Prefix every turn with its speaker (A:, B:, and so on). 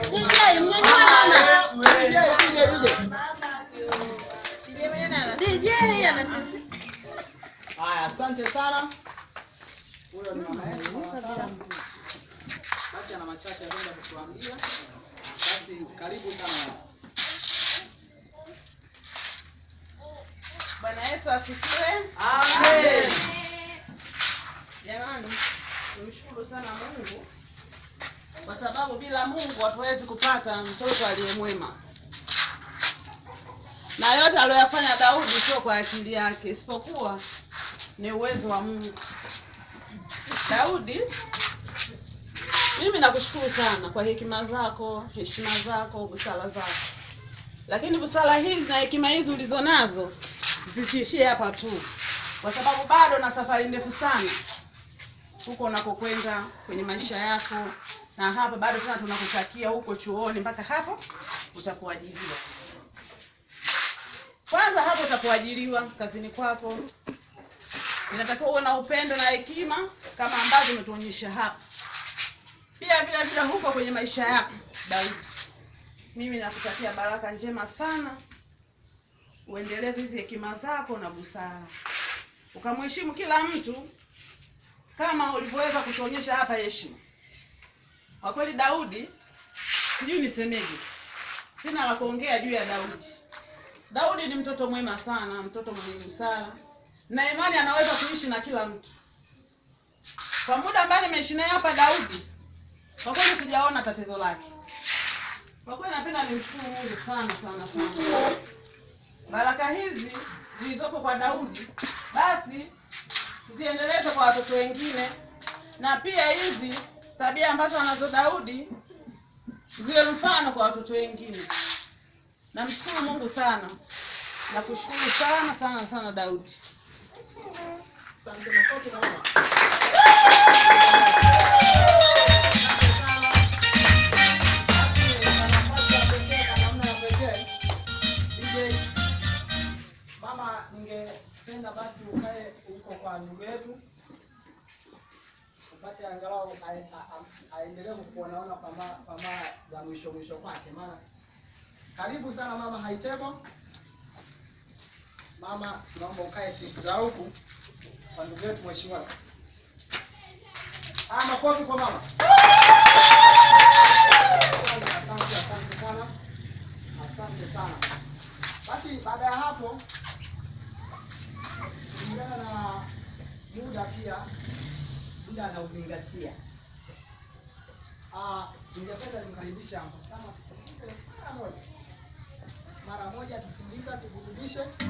A: DJ, mnyanyua mama.
B: DJ, DJ, DJ.
A: DJ anasema.
B: Haya, asante sana. Huyo ni mama yetu mama Sara. Basi ana machache anaenda kutuambia. Basi karibu sana.
C: Bwana Yesu asifiwe.
B: Amen.
C: Jamani, tumshukuru sana Mungu kwa sababu bila Mungu hatuwezi kupata mtoto aliye mwema, na yote aliyoyafanya Daudi sio kwa akili yake, isipokuwa ni uwezo wa Mungu. Daudi, mimi nakushukuru sana kwa hekima zako, heshima zako, busara zako, lakini busara hizi na hekima hizi ulizo nazo zisiishie hapa tu, kwa sababu bado na safari ndefu sana huko unakokwenda kwenye maisha yako, na hapa bado tena tunakutakia huko chuoni, mpaka hapo utapoajiriwa. Kwanza hapo utapoajiriwa kazini kwako, inatakiwa uwe na upendo na hekima kama ambavyo umetuonyesha hapa. Pia vile vile huko kwenye maisha yako Daudi, mimi nakutakia baraka njema sana uendeleze hizi hekima zako na busara, ukamheshimu kila mtu kama ulivyoweza kutuonyesha hapa heshima. Kwa kweli Daudi, sijui nisemeje, sina la kuongea juu ya Daudi. Daudi ni mtoto mwema sana, mtoto mwenye busara na imani, anaweza kuishi na kila mtu. Kwa muda ambao nimeishi naye hapa Daudi, kwa kweli sijaona tatizo lake. Kwa kweli napenda nimshukuru Mungu sana sana sana baraka hizi zilizopo kwa Daudi basi ziendeleze kwa watoto wengine, na pia hizi tabia ambazo anazo Daudi ziwe mfano kwa watoto wengine. Namshukuru Mungu sana, nakushukuru sana sana sana Daudi.
B: Asante makofi na mama. Mama, ningependa basi ukae huko kwa ndugu yetu upate angalau ae- a- a- aendelee kukuonaona kwa ma- kwa mara za mwisho mwisho kwake, maana karibu sana mama Haitebo. Mama, naomba ukae siti za huku kwa ndugu yetu mheshimiwa. Ah, makofi kwa mama. Asante, asante sana, asante sana. Basi baada ya hapo, kulingana na muda pia, muda anauzingatia. Ah, ningependa nimkaribishe hapo sana, tupunguze mara moja, mara moja tupunguza, tuburudishe